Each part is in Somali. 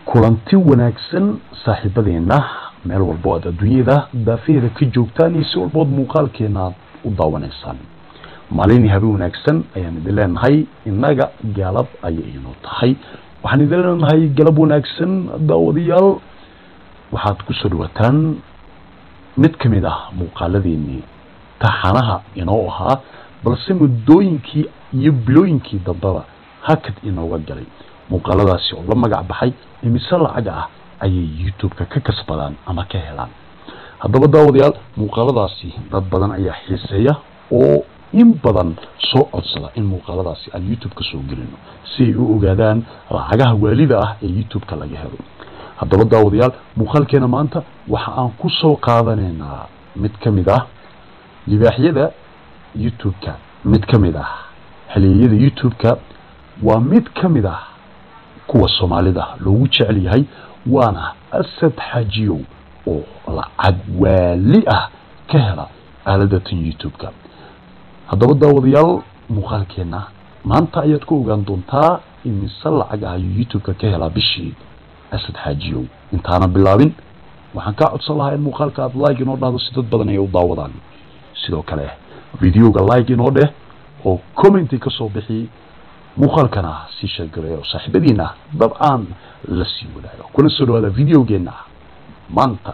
kulanti wanaagsan saaxiibadeena meel walbo aad adduunyada daafaheeda ka joogtaan iyo si walbood muuqaalkeena aad u daawanaysaan maalin iyo habeen wanaagsan ayaan idin leenahay innaga galab ayay inoo tahay waxaan idin leenahay galab wanaagsan daawadayaal waxaad kusoo dhawaataan mid ka mid ah muuqaaladeenii taxanaha inoo ahaa balse muddooyinkii iyo bilooyinkii dambeba hakad inooga galay muuqaaladaasi oo la magac baxay imise lacag ah ayay youtube-ka ka kasbadaan ama ka helaan haddaba daawadayaal muuqaaladaasi dad badan ayaa xiiseeya oo in badan soo codsada in muuqaaladaasi aan youtube ka soo gelino si ay u ogaadaan lacagaha waalida ah ee youtube-ka laga helo haddaba daawadayaal muuqaalkeena maanta waxa aan ku soo qaadanaynaa mid ka mid ah libaaxyada youtube-ka mid ka mid ah xiliyada youtube-ka waa mid ka mid ah kuwa soomaalida loogu jecel yahay waana asad xaajiyow oo lacag waali ah ka hela aaladatan youtube-ka haddaba daawadayaal muuqaalkeena maanta ayaad ku ogaan doontaa imise lacag ah ayuu youtube-ka ka helaa bishii asad xaajiyow intaana bilaabin waxaan kaa codsan lahaa in muuqaalka aad like inoo dhahdo si dad badan ay u daawadaan sidoo kale videoga like inoo dheh oo commenti ka soo bixi muuqaalkana sii sheergareeyo saaxiibadiina dabcaan la sii wadaago kuna soo dhawaada videogeena maanta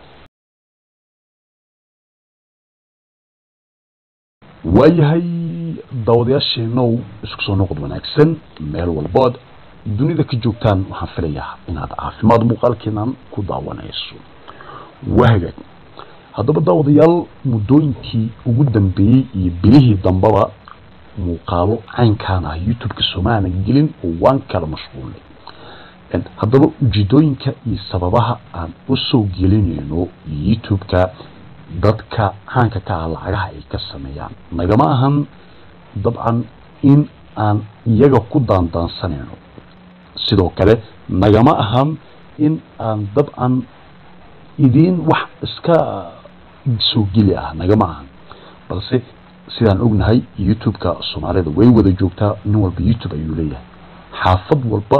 waayahay daawadayaasheenow isku soo noqod wanaagsan meel walbood dunida ka joogtaan waxaan filayaa inaad caafimaad muuqaalkeenan ku daawanayso waa hagaag haddaba daawadayaal muddooyinkii ugu dambeeyey iyo bilihii dambeba muuqaalo caynkaan ah youtube-ka soomaaana gelin oo waan kala mashquulnay haddaba ujeedooyinka iyo sababaha aan usoo gelinayno youtube-ka dadka caanka ka ah lacagaha ay ka sameeyaan nagama ahan dabcan in aan iyaga ku daandaansanayno sidoo kale nagama ahan in aan dabcan idiin wax iska soo geli ah nagama ahan balse sidaan ognahay youtube-ka soomaalida way wada joogtaa nin walba youtube ayuu leeyahay xaafad walba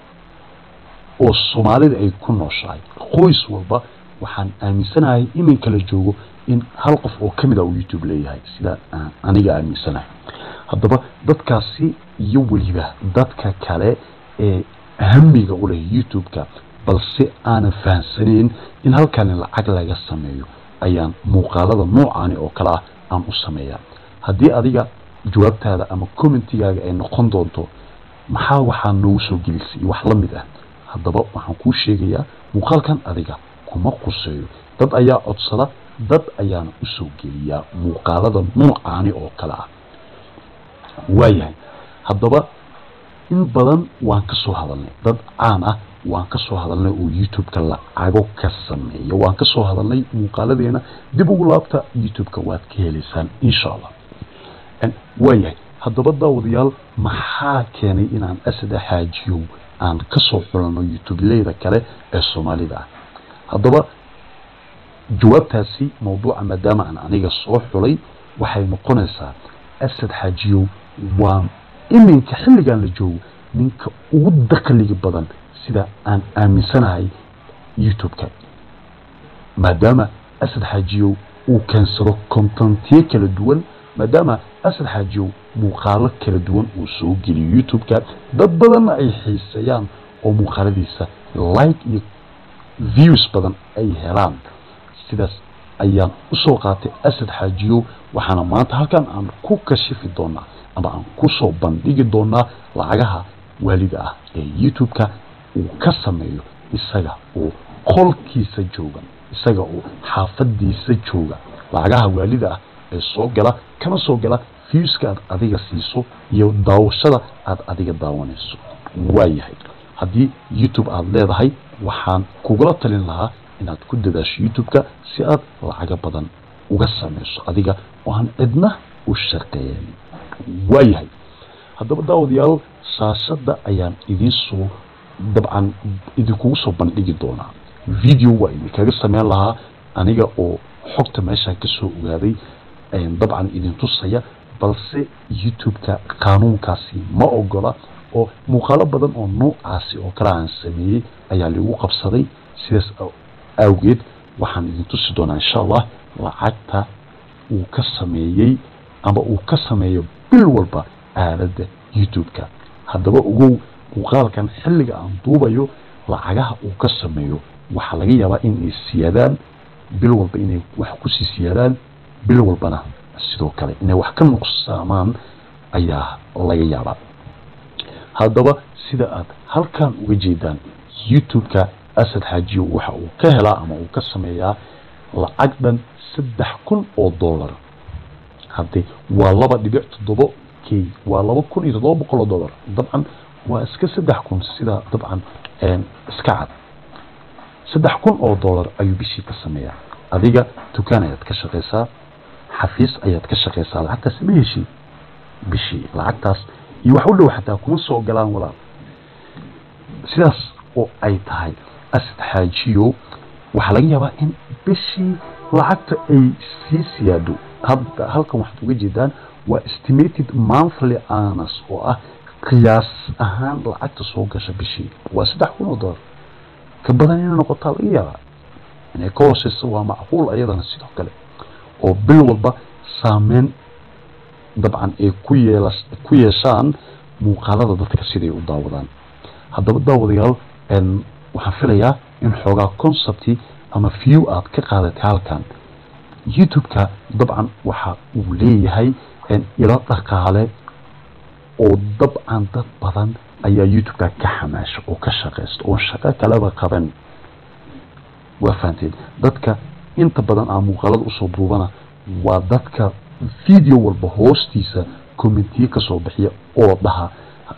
oo soomaalida ay ku nooshahay qoys walba waxaan aaminsanahay iminka la joogo in hal qof oo kamid a uu youtube leeyahay sidaa aan aniga aaminsanahay haddaba dadkaasi iyo weliba dadka kale ee hamiga u leh youtube-ka balse aanan fahamsanayn in halkani lacag laga sameeyo ayaan muuqaalada noocaani oo kale ah aan u sameeyaa haddii adiga jawaabtaada ama commentigaaga ay noqon doonto maxaa waxaa noogu soo gelisay iyo wax la mid ah haddaba waxaan kuu sheegayaa muuqaalkan adiga kuma quseeyo dad ayaa codsada dad ayaana usoo geliyaa muuqaalada noocaani oo kale ah waayahay haddaba in badan waan ka soo hadalnay dad caan ah waan ka soo hadalnay oo youtube-ka lacago ka sameeya waan ka soo hadalnay muuqaaladeena dib ugu laabta youtube-ka waad ka helaysaan insha allah waayahay haddaba daawadayaal maxaa keenay inaan asada xaajiyow aan kasoo xulano youtube-leyda kale ee soomaalida ah haddaba jawaabtaasi mawduuca maadaama aan aniga soo xulay waxay noqonaysaa asad xaajiyow waa iminka xilligan la joogo ninka ugu dakliga badan sida aan aaminsanahay youtube-ka maadaama asad xaajiyow uu keensado contentiyo kala duwan maadaama asad xaajiyow muuqaalo kala duwan uu soo geliyo youtube-ka dad badanna ay xiiseeyaan oo muuqaaladiisa like iyo views badan ay helaan sidaas ayaan usoo qaatay asad xaajiyow waxaana maanta halkan aan ku kashifi doonaa ama aan kusoo bandhigi doonaa lacagaha waalida ah ee youtube-ka uu ka sameeyo isaga oo qolkiisa jooga isaga oo xaafadiisa jooga lacagaha waalida ah ee soo gala kana soo gala viewska aad adiga siiso iyo daawashada aad adiga daawanayso waayahay haddii youtube aada leedahay waxaan kugula talin lahaa inaad ku dadaasho youtube-ka si aad lacago badan uga samayso adiga oo aan cidna u shaqeeyan waayahay haddaba daawadayaal shaashadda ayaan idiin soo dabcan idinkugu soo bandhigi doonaa video waa idinkaga sameyn lahaa aniga oo xogta meeshaan kasoo ogaaday dabcan idin tusaya balse youtube-ka qaanuunkaasi ma ogola oo muuqaalo badan oo noocaasi oo kale aan sameeyey ayaa liigu qabsaday sidaas awgeed waxaan idin tusi doonaa insha allah lacagta uu ka sameeyey ama uu ka sameeyo bil walba aaladda youtube-ka haddaba ogow muuqaalkan xilliga aan duubayo lacagaha uu ka sameeyo waxaa laga yaabaa inay siyaadaan bil walba inay wax kusii siyaadaan bil walbana sidoo kale inay wax ka nuqsaamaan ayaa laga yaabaa haddaba sida aad halkan uga jeedaan youtube-ka asad xaajiyo waxa uu ka helaa ama uu ka sameeyaa lacag dhan saddex kun oo dollar hadde waa laba dhibic toddobo k waa laba kun iyo toddoba boqol oo dollar dabcan waa iska saddex kun sida dabcan iska cad saddex kun oo dollar ayuu bishii ka sameeyaa adiga dukaan ayaad ka shaqaysaa xafiis ayaad ka shaqaysaa lacagtaas ma heshii bishii lacagtaas iyo wax u dhow xataa kuma soo galaan walaal sidaas oo ay tahay asad xaajiyo waxaa laga yaabaa in bishii lacagta ay sii siyaado hadda halkan waxaad uga jeedaan waa estimated monthly anas oo ah qiyaas ahaan lacagta soo gasha bishii waa saddex kun oo dollar ka badan inay noqotaa laga yaabaa inay ka hooseyso waa macquul ayadana sidoo kale oo bil walba saameyn dabcan ay ku yeela ku yeeshaan muuqaalada dadka siday u daawadaan haddaba daawadayaal waxaan filayaa in xoogaa concepti ama view aad ka qaadatay halkan youtube-ka dabcan waxa uu leeyahay ilo dhaqaale oo dabcan dad badan ayaa youtube-ka ka xamaasha oo ka shaqaysta oo shaqo kaleba qaban waa fahanteen dadka inta badan aan muuqaalada usoo duubana waa dadka video walba hoostiisa commentiye kasoo bixiya oo dhaha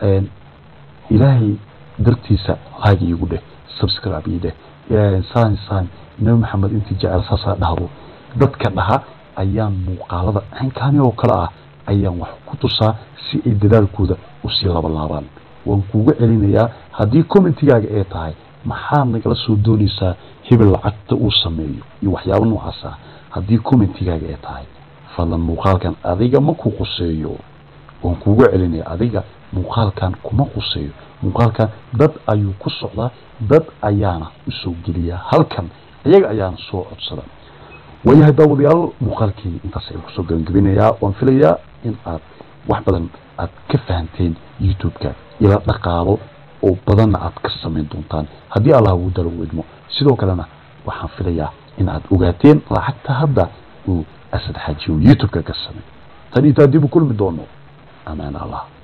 ilaahay dartiisa like iigu dheh subscribe ii dheh saan saan nabi maxamed intii jecel saasaa dhahdo dadka dhaha ayaan muuqaalada caynkaani oo kale ah ayaan wax ku tusaa si ay dadaalkooda usii labalaabaan waan kuuga celinayaa haddii commentigaaga ay tahay maxaad nagala soo doonaysaa hebel lacagta uu sameeyo iyo waxyaabo noocaas ah haddii commentigaaga ay tahay fadlan muuqaalkan adiga ma ku quseeyo waan kuuga celinaya adiga muuqaalkan kuma quseeyo muuqaalkan dad ayuu ku socdaa dad ayaana usoo geliyaa halkan iyaga ayaana soo codsada waayahay daawadayaal muuqaalkii intaas ayaan kusoo gabangabinayaa waan filayaa in aad wax badan aad ka fahanteen youtube-ka ila dhaqaalo oo badanna aad ka samayn doontaan haddii allah uu dalo u idmo sidoo kalena waxaan filayaa in aad ogaateen lacagta hadda uu asad xaajiyo youtube-ka ka samay tan intaa dib u kulmi doono amaan allah